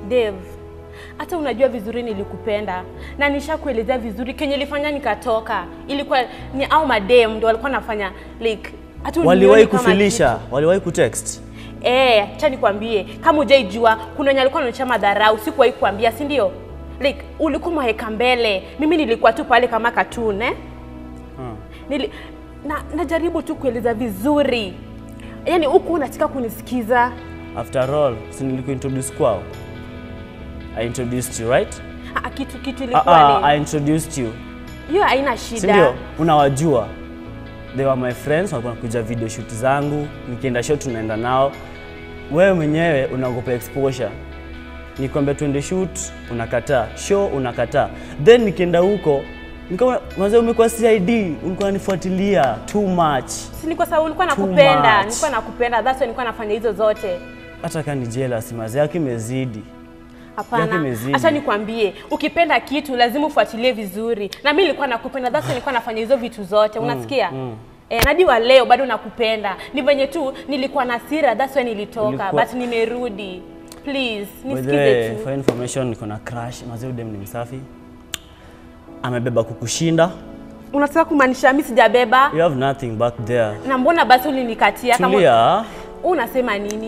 Dave, hata unajua vizuri nilikupenda na nishakuelezea vizuri kenye ilifanya nikatoka. Ilikuwa ni au madem ndio walikuwa nafanya like hata unioni Waliwahi kama kufilisha, waliwahi kutext. Eh, acha nikwambie, kama hujaijua kuna wenye alikuwa anaonyesha madharau, sikuwahi kuambia, si ndio? Like ulikuwa mweka mbele, mimi nilikuwa tu pale kama cartoon eh? Hmm. Nili, na, najaribu tu kueleza vizuri, yaani huku unataka kunisikiza. After all, si nilikuintroduce kwao? I introduced you, right? Ah, kitu kitu Ah, ilikuwa ah, ni I introduced you. hiyo haina Si shida. ndio? Unawajua. They were my friends, walikuwa wanakuja video shoot zangu, nikienda shoot tunaenda nao. Wewe mwenyewe unaogopa exposure. Nikwambia tuende shoot, unakataa. Show unakataa. Then nikienda huko, nikaona mazee umekuwa CID, ulikuwa unanifuatilia too much. Si ni kwa sababu nilikuwa Too nakupenda, much. nilikuwa nakupenda, that's why nilikuwa nafanya hizo zote. Hata kama ni jealous, mazee yake imezidi. Yake Hapana, imezidi. acha nikwambie, ukipenda kitu lazima ufuatilie vizuri, na mimi nilikuwa nakupenda, that's why nilikuwa nafanya hizo vitu zote, unasikia? mm. Eh, nadi wa leo bado nakupenda. Ni venye tu nilikuwa na hasira, that's why nilitoka, Ulikuwa- but nimerudi. Please, By the nisikize way, tu. for information niko na crush, mazee udem ni msafi. Amebeba kukushinda. Unataka kumaanisha mimi sijabeba? You have nothing back there. Na mbona basi ulinikatia kama Tulia. unasema nini?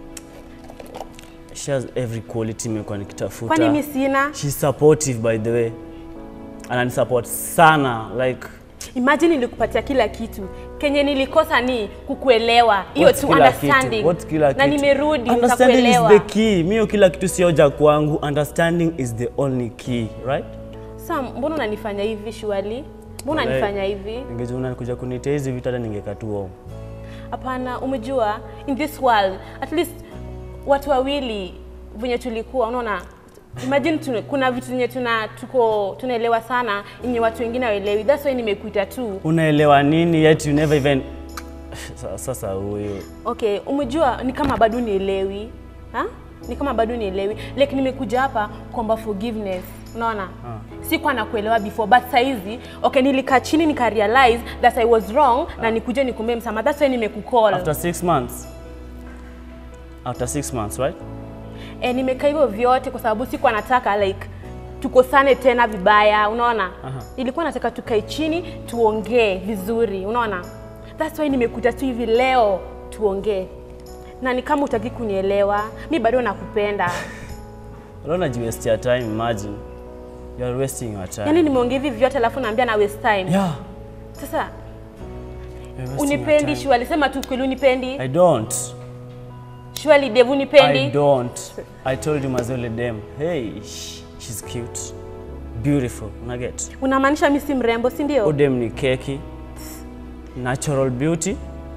She has every quality nimekuwa nikitafuta. Kwani mimi sina? She's supportive by the way. Ananisupport sana like Imagine nilikupatia kila kitu. Kenye nilikosa ni kukuelewa. Hiyo what's tu kila understanding. Kitu? What's kila na kitu? nimerudi Understanding is nikakuelewa. the key. Mimi hiyo kila kitu sio hoja kwangu. Understanding is the only key, right? Sasa mbona unanifanya hivi shwali? Mbona Walai. unanifanya hivi? Ningejua unakuja kunitea hizi vitu hata ningekaa tu home. Hapana, umejua in this world at least watu wawili venye tulikuwa, unaona imagine tuna, kuna vitu zenye tuna tuko tunaelewa sana yenye watu wengine hawaelewi. That's why nimekuita tu. Unaelewa nini yet you never even Sa- sasa huyo Okay, umejua ni kama bado nielewi. Ha? Ni kama bado nielewi. Like nimekuja hapa kuomba forgiveness. Unaona? Sikuwa nakuelewa before but saizi okay nilikaa chini nika realize that I was wrong na nikuje nikumbie msamaha. That's why nimekucall. after six months after six months right E, nimekaa hivyo vyote kwa sababu sikuwa nataka like tukosane tena vibaya, unaona? Aha. Nilikuwa nataka tukae chini tuongee vizuri, unaona? That's why nimekuja tu hivi leo tuongee, na ni kama utaki kunielewa, mi bado nakupenda. unaona ji waste your time imagine you are wasting your time Yaani nimeongea hivi vyote alafu naambia na waste time. yeah Sasa you're wasting your unipendi time. Shwali, sema tu kweli unipendi. I don't Shwali Devu I unipendi. don't I told you mazole dem hey sh- she's cute beautiful una get Unamaanisha mi si mrembo, si ndio? udem ni keki natural beauty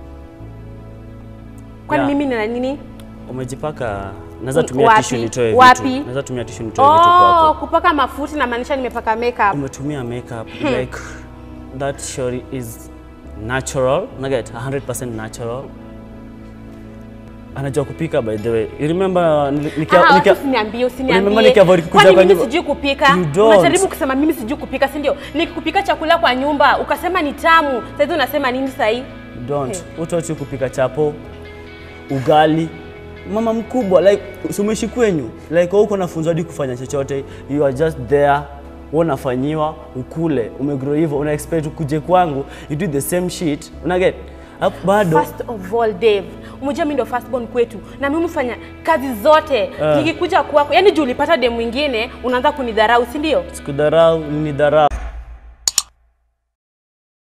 Kwani yeah. mimi nina nini? umejipaka naweza Un- tumia wapi? tissue nitoe Wapi? vitu naweza tumia tissue nitoe vitu Oh, kwako kupaka mafuta namaanisha nimepaka makeup. umetumia makeup like that shori is natural naget 100% natural anajua kupika by the way you remember nili- nikia- Ah, nikia- watu usiniambie, Remember usiniambie. nikiavoid kukuja Kwani kwa mimi nyumba? sijui kupika? You don't. Unajaribu kusema mimi sijui kupika, si ndio? Nikikupika chakula kwa nyumba ukasema ni tamu, sasa hizi unasema nini sasa hii? You don't utochi kupika chapo ugali mama mkubwa like sumeshi kwenyu like wewe uko nafunzwa hadi kufanya chochote you are just there wewe unafanyiwa ukule umegrow hivyo una expect ukuje kwangu you do the same shit una get Hapo bado First of all, Dave, umejua mimi ndo first born kwetu na mimi hufanya kazi zote. Ah. Nikikuja kwako, yani juu ulipata dem mwingine unaanza kunidharau, si ndio? sikudharau ni dharau